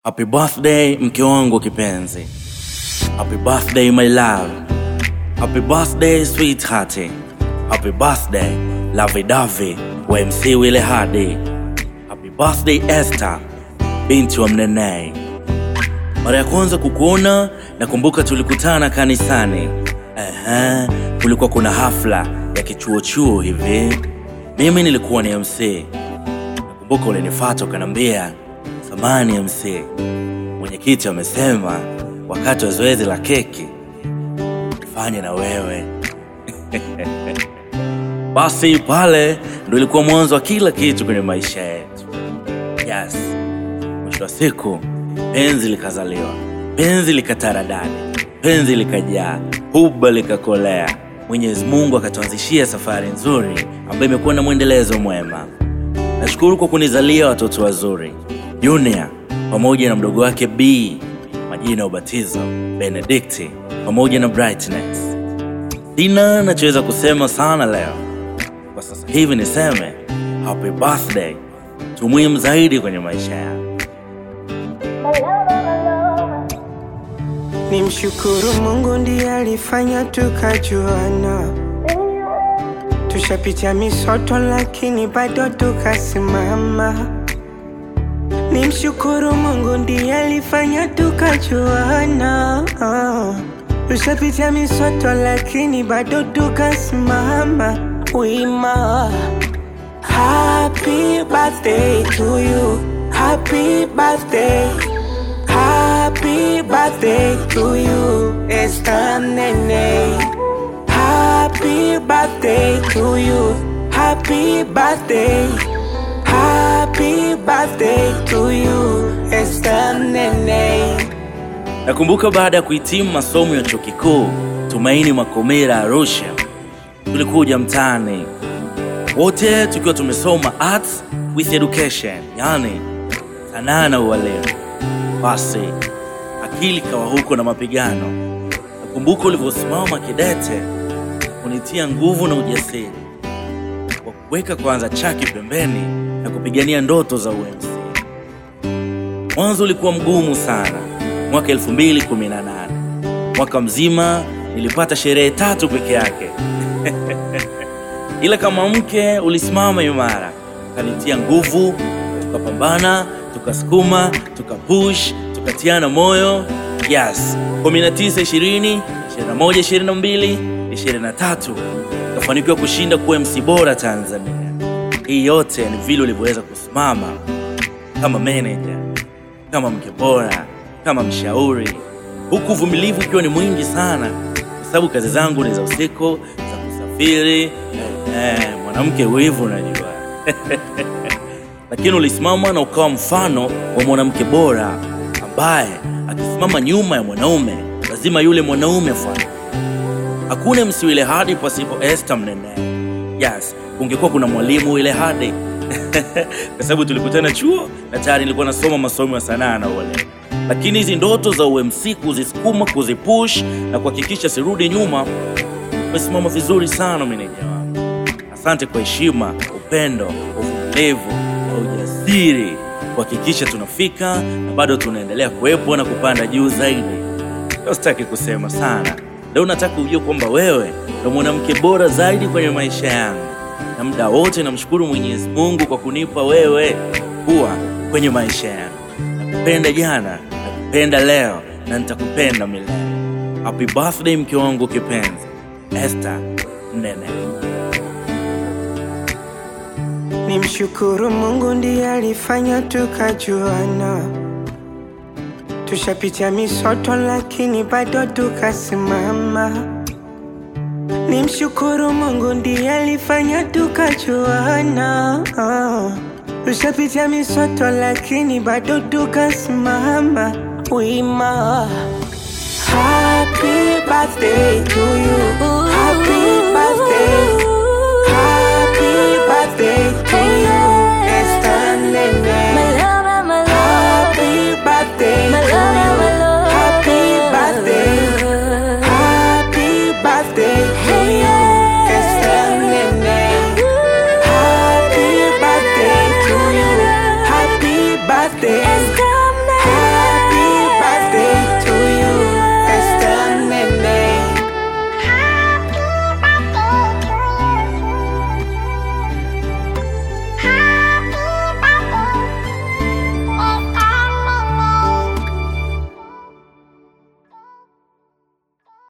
Happy birthday mke wangu kipenzi. Happy birthday my love. Happy birthday sweetheart. Happy birthday lovey dovey wa MC Wile Hadi. Happy birthday Esther binti wa Mnene. Mara ya kwanza kukuona nakumbuka tulikutana kanisani. Ehe, kulikuwa kuna hafla ya kichuo chuo hivi. Mimi nilikuwa ni MC. Nakumbuka ulinifuata ukaniambia, samani MC, mwenyekiti amesema wakati wa zoezi la keki nifanye na wewe. Basi pale ndo ilikuwa mwanzo wa kila kitu kwenye maisha yetu. Yes, mwisho wa siku penzi likazaliwa, penzi likataradadi, penzi likajaa, huba likakolea. Mwenyezi Mungu akatuanzishia safari nzuri ambayo imekuwa na mwendelezo mwema. Nashukuru kwa kunizalia watoto wazuri Junior pamoja na mdogo wake B, majina ya ubatizo Benedikti pamoja na Brightness. Sina nachoweza kusema sana leo, kwa sasa hivi niseme happy birthday tu muhimu zaidi kwenye maisha yangu. Ni mshukuru Mungu ndiye alifanya tukajuana, tushapitia misoto lakini bado tukasimama. Ni mshukuru Mungu ndiye alifanya tukajuana, ah. tushapitia misoto lakini bado tukasimama wima. Happy birthday to you, happy birthday. Happy birthday to you, Esther Nene. Happy birthday to you, happy birthday. Happy birthday to you, Esther Nene. Nakumbuka baada ya kuhitimu masomo ya chuo kikuu Tumaini Makomera Arusha, tulikuja mtaani wote tukiwa tumesoma arts with education, yani sanaa na ualimu. Basi akili kawa huko na mapigano. Nakumbuka ulivyosimama kidete kunitia nguvu na ujasiri kwa kuweka kwanza chaki pembeni na kupigania ndoto za UMC. Mwanzo ulikuwa mgumu sana, mwaka 2018 mwaka mzima nilipata sherehe tatu peke yake ila kama mke ulisimama imara, ukanitia nguvu, tukapambana, tukasukuma, tukapush, tukatiana moyo. Yes, 19, 20, 21, 22, 23 ukafanikiwa kushinda kuwa MC bora Tanzania. Hii yote ni vile ulivyoweza kusimama kama manager, kama mke bora, kama mshauri, huku uvumilivu ukiwa ni mwingi sana, kwa sababu kazi zangu ni za usiku, za kusafiri eh, mwanamke wivu unajua lakini ulisimama na ukawa mfano wa mwanamke bora ambaye akisimama nyuma ya mwanaume lazima yule mwanaume afuate. Hakuna MC Wile Hadi pasipo Esther Mnene. Yes, kungekuwa kuna mwalimu Wile Hadi kwa sababu tulikutana chuo na tayari nilikuwa nasoma masomo ya sanaa na ualimu, lakini hizi ndoto za UMC kuzisukuma, kuzipush na kuhakikisha sirudi nyuma, umesimama vizuri sana meneja wangu. Asante kwa heshima, upendo, uvumilivu na ujasiri kuhakikisha tunafika na bado tunaendelea kuwepo na kupanda juu zaidi. Leo sitaki kusema sana, leo nataka ujue kwamba wewe ndo mwanamke bora zaidi kwenye maisha yangu, na muda wote namshukuru Mwenyezi Mungu kwa kunipa wewe kuwa kwenye maisha yangu. Nakupenda jana, nakupenda leo na nitakupenda milele. Happy birthday mke wangu kipenzi, Esther Mnene. Ni mshukuru Mungu ndiye alifanya tukajuana, tushapitia misoto lakini bado tukasimama. Ni mshukuru Mungu ndiye alifanya tukajuana, ah. tushapitia misoto lakini bado tukasimama wima. Happy birthday to you, happy birthday. Happy birthday to you, Esther Nene.